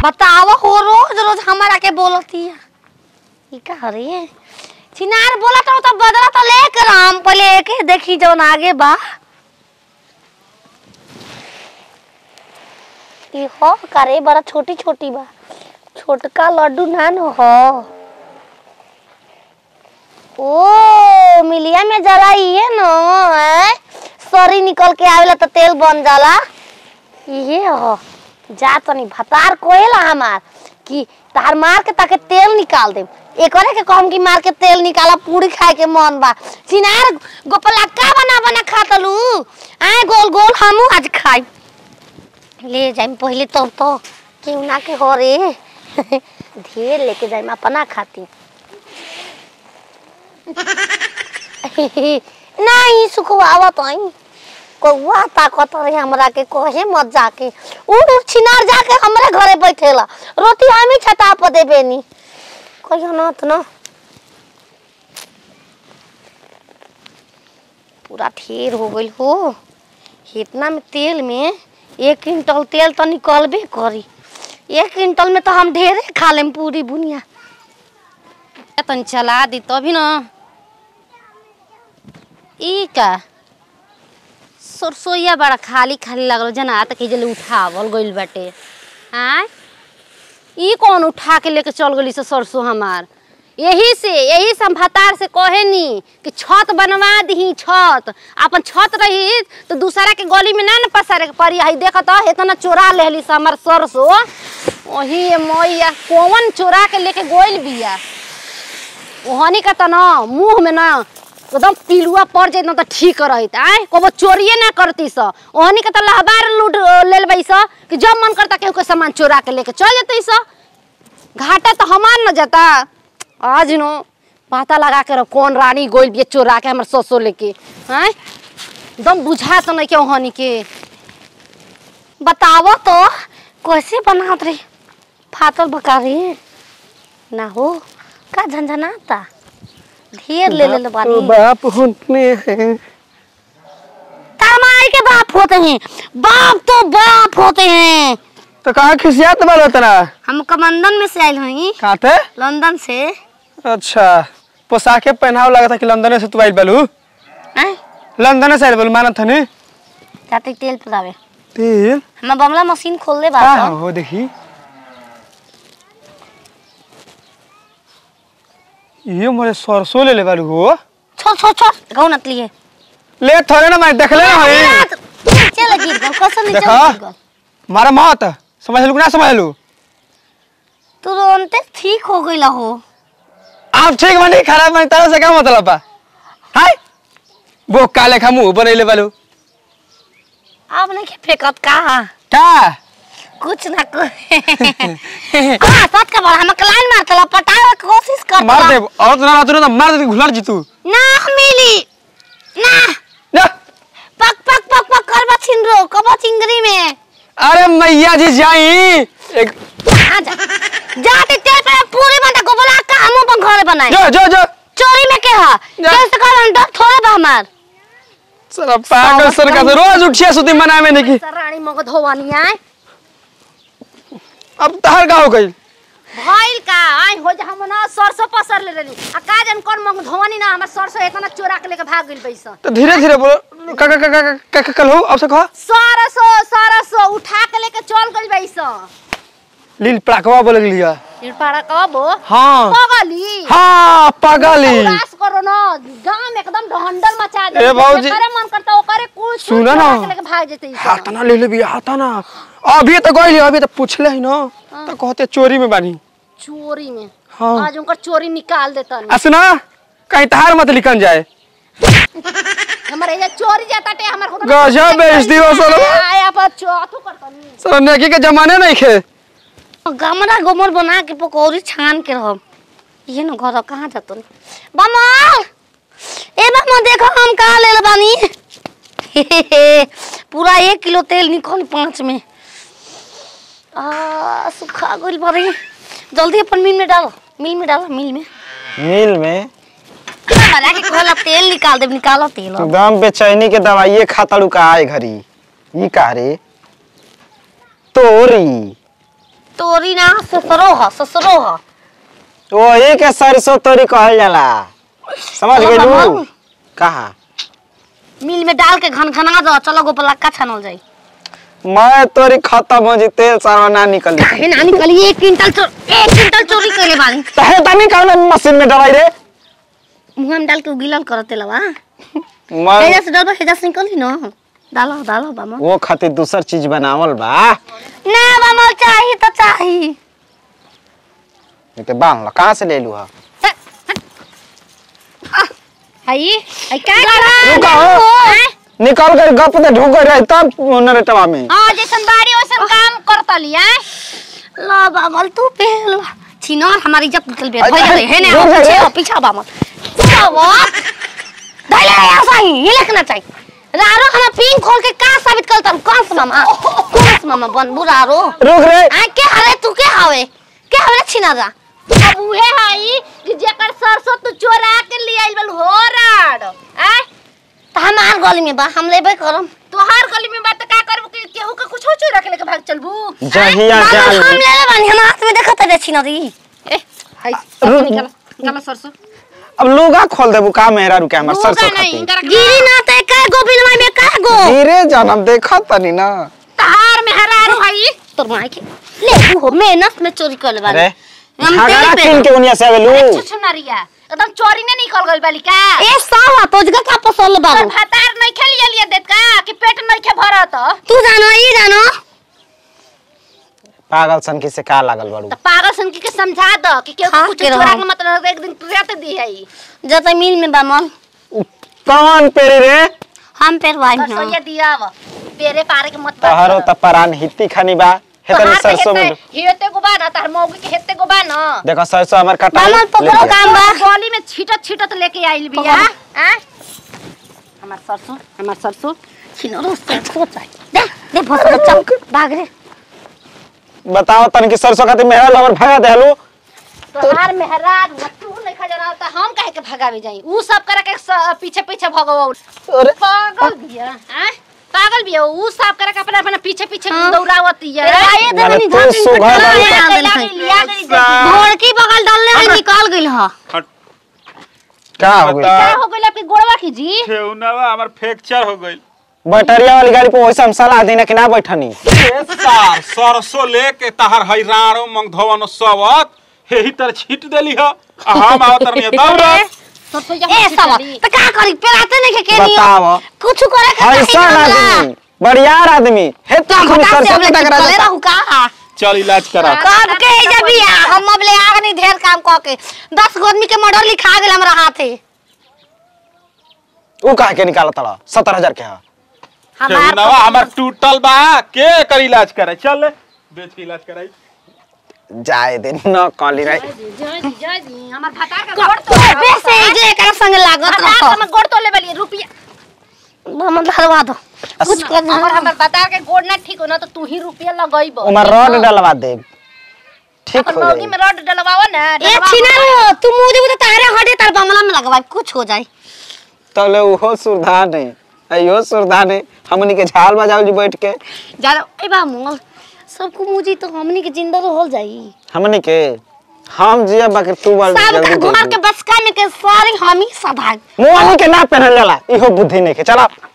बताओ हो रोज रोज हमारा के बोलती है ई का हरे चिनार बोलत हो तो बदला तो लेकर हम पहले एके देखी जौन आगे बा ई हो करे बड़ा छोटी छोटी बा छोटका लड्डू नान हो ओ मिलिया में जरा ये न हैं? सरी निकल के आवेला तो तेल बन जाला ये हो जा तनी भतार कोहेला हमार कि तार मार के ताके तेल निकाल दे एकरे के कहम कि मार के तेल निकाला पूरी खाए के मन बा सिनार गोपला का बना बना खातलू आए गोल गोल हमू आज खाई ले जाइम पहले तब तो क्यों ना के हो रे ढेर लेके जाइम अपना खाती नहीं सुखवावत आई कौआ ताकत रहे हमरा के कहे मत जाके उड़ उड़ छिनार जाके हमरे घरे बैठेला रोटी हम ही छटा पर देबे नी कहियो न त न पूरा ढेर हो गइल हो इतना में तेल में एक क्विंटल तेल तो निकलबे करी एक क्विंटल में तो हम ढेरे खा लेम पूरी बुनिया तनी चला दी तभी न ई का सरसोईया बड़ा खाली खाली लगल जना तक जले उठावल गइल बाटे हाँ ई कौन उठा के लेके चल गली से सरसों हमार यही से यही से हम भतार से कहे नी कि छत बनवा दही छत अपन छत रही तो दूसरा के गली में ना न पसारे के पड़ी आई देखत ह, इतना चोरा लेहली से हमार सरसों वही मैया कौन चोरा के लेके गोइल बिया ओहनी का त न मुंह में न एकदम पिलुआ पड़ जाइत न त ठीक रहत आय कबो चोरिए ना करती स ओहनी का त लहबार लूट लेल बई स कि जब मन करता केहू के सामान चोरा के लेके चल जतई स घाटा तो हमार न जाता आज नो पता लगा के रख कौन रानी गोइल बिया चोरा के हमर ससो लेके आय एकदम बुझा त नहीं के ओहनी के बतावो तो कैसे बनावत रे फातल बका रे ना हो का झंझनाता ढेर ले ले बानी बाप होने हैं तमाई के बाप होते हैं बाप तो बाप होते हैं तो कहाँ खिसियात बाल तना हम कमंदन में से आयल हई कहाँ थे लंदन से अच्छा पोशाके पहनाव लगा था कि लंदन से तू आइल बालू हैं? लंदन से आइल बालू मानत हनी जाते तेल पिलावे तेल हम बंगला मशीन खोल दे का बात हो देखी ये मोरे सरसों ले ले बालू हो छोड़ छोड़ छोड़ कहू नतली है ले थोड़े ना मैं देख ले ना हई चल गिर गल कसम नीचे देखा? गिर गल मारा मत समझ लू कि ना समझ लू तुरंत ठीक हो गइला हो आप ठीक बनी खराब बनी तारा से क्या मतलब बा हाय वो काले खा मुंह बनैले बालू अब नहीं के फेकत का का कुछ ना कुछ का सत का बड़ा हम लाइन मारतला पटावे के कोशिश करतला मार दे और तो ना तो मार दे घुलर जी तू ना मिली ना ना पक पक पक पक करबा छिनरो कबो चिंगरी में अरे मैया जी जाई एक आ जा जाते तेल पे पूरी बंदा को बोला का हम अपन घर बनाए जो जो जो चोरी में के हा जा। तेल से कर डर थोड़ा बा हमार साला पागल सर का रोज उठिया सुती मनाए में नहीं रानी मगध होवानी आए अब तहर का हो गई भइल का आई हो जा हम ना सरसों पसर ले लेली आ का जन कौन मंग धोवनी ना हमर सरसों इतना चोरा के लेके भाग गइल बैसन तो धीरे धीरे बोलो का का का का का का कल हो अब से कहा सरसों सरसों उठा के लेके चल गइल बैसन लील पड़ाकवा बोले लिया निर्पाड़ा कबो हाँ पगली हाँ पागली उदास करो ना गांव में एकदम ढंडल मचा दे ए भौजी। करे मन करता ओकरे कुछ सुनो ना। लेके भाग जेते ई सब। हाथा ले ले भी हाथा ना अभी तो गई अभी तो पूछले ही ना तो कहते चोरी में बानी चोरी में हाँ आज उनकर चोरी निकाल देता असना कहीं तहार मत लिखन जाए हमारे ये चोरी जाता टे हमर खुद गजब बेइज्जती हो सालो। आया पर चौथो करता नहीं सर नेकी के जमाने नहीं खे गमरा गोमर बना के पकौड़ी छान के रहब ये न घर कहाँ जातो बमल ए बमल देखो हम कहाँ ले बानी पूरा एक किलो तेल निकल पाँच में आ सुखा गइल बड़ी जल्दी अपन मिल में डालो मिल में डालो मिल में मिल में हमारा के कहला तेल निकाल दे निकालो तेल तू दम बेचैनी के दवाइये खाता लू का आए घरी ई का रे तोरी तोरी ना ससुरो ह ससुरो ह वही के सरसों तोरी कहल जाला समझ चलो गेलू बाबा। कहा मिल में डाल के घनघना दो चलो गो पलक्का छानल जाई मैं तोरी खत्म हो जी तेल सारा ना निकली काहे ना निकली एक क्विंटल चोर एक क्विंटल चोरी कइले बानी तहे तनी कौन मशीन में डराई रे मुंह में डाल के उगिलल करते लवा मैं हेजा से डलबा हेजा से निकली न डालो डालो बामा वो खातिर दूसर चीज बनावल बा ना बामा चाही तो चाही ये के बांध लो कहाँ से ले लू हा हई हई का रुका हो निकल कर गप दे ढूक गई रही तब नरेटवा में हां जैसन बाड़ी वैसन काम करतली हैं ला बामल तू पहल छिनर हमारी इज्जत निकल बे अरे, भैया रे हेने रुक जा, पीछे रुक। हो, पीछा बामल पीछा वो धैले ऐसा ही ये लिखना चाहिए रारो हम पिंक खोल के का साबित करता कौन सा मामा कौन सा मामा बन बुरारो रुक रे आ के हरे तू के हवे के हवे छिनरा अब उहे हई कि जेकर सरसों तू चोरा के ले आइल बल हो राड आ त हमार गली में बा हम लेबे करम तोहार गली में बात का करबू कि केहू के कुछ चोरा के लेके भाग चलबू जहिया मामा, जाल हम ले ले बानी हम हाथ में देखत रे छिनरी ए हई सरसों निकाल निकाल सरसों अब लुगा खोल देबू का मेहरा रुके हमर लूगा सरसों नहीं खातिर इनकर गिरी ना ते का गो बिलवा में का गो धीरे जानब देखत तनी ना तहार में हरारू हई तोर माई के ले तू हो मेहनत में चोरी कर ले अरे हम झगड़ा तेल पे किन के उनिया से आवेलू छुछुनरिया एकदम चोरी ने निकल गइल बाली का ए सावा तोजगा का पसोल तोर बाबू भातार नहीं खेलिए लिए देत का कि पेट नहीं खे भरत तू जानो ई जानो पागल सन की से का लागल बाड़ू तो पागल सन के समझा दो कि केहू हाँ, के कुछ के चोरा रहो। के मतलब एक दिन तुरंत दी हई जत मिल में बामल कौन पेरी रे हम पेरवाई सरसों ना दिया व पेरे पारे के मत तहरो त परान हित्ती खानी बा हेतनी सरसों में हेते को बा ना तार मौगी के हेते को बा ना देखो सरसों हमर कटाई बामल पकड़ो काम बा गली में छीटत छीटत लेके आइल बिया पकड़ो। आ हमार सरसों हमार सरसों छिनो से सोच दे दे फसल चल भाग रे बताओ तन की सरसों खातिर मेहरा हमर भगा देलू तोहार मेहरार तू नहीं खा जाना त हम काहे के भगावे जाई ऊ सब करे के स- पीछे पीछे भगवा अरे पागल बिया हैं पागल बिया ऊ सब करे के अपना अपना पीछे पीछे हाँ। दौड़ावती है आए तो माने नहीं तू धान सुबह कटला वाली- है आंदल है लिया गई देखी। घोड़ की बगल डालने में निकाल गइल ह का हो गई क्या हो गइल आपके गोड़वा की जी ठेहुनवा हमर फ्रैक्चर हो गइल बैटरिया वाली गाड़ी पे वैसे हम सलाह देना कि ना बैठनी सार सरसों लेके तहर हैरानो मंगधवन सबत हेही तर छीट देली ह आ हम आवत रहनी तब रे सरसों ए सावा त का करी पेराते नहीं के नहीं बताओ कुछ करे के ऐसा आदमी बढ़ियार आदमी हे तो हम हम बता से सरसों हमले के टकरा चले जाता रहू का चल इलाज करा कब के जब बिया हम अब ले आग नहीं ढेर काम क के 10 गो आदमी के मर्डर लिखा गेल हमरा हाथे ऊ कहा के निकाला तड़ा सत्तर हजार के हा ठेहुनवा हमर टूटल बा के कर इलाज करे चल बेच के इलाज कराई जाए दे न कली रे जय जी जय जी हमर भाता का गोड़ तो बेसे जे एकरा संग लागत भाता रह का गोड़ तो ले बली रुपया हम धरवा दो कुछ कर अगर हमर भाता के गोड़ ना ठीक हो ना तो तू ही रुपया लगइबो उमर रड डलवा दे ठीक अपन हो मौगी जाए में रड डलवाओ ना ए डलवाओ। छिना तू मुझे बता तारे हटे तार बंगला में लगवा कुछ हो जाए तले उहो सुरधा नहीं अयो सुरधा नहीं हमनी के झाल बजाओ जी बैठ के ज्यादा ए बा मोल सबको मुझे तो हमनी के जिंदा हो जाई हमनी के हम जिया बाकी तू बल सब जल्दी का घर जल्दी के बस का में के सारी हम ही सभाग मुंह के ना पहनल जाला इहो बुद्धि नहीं के चला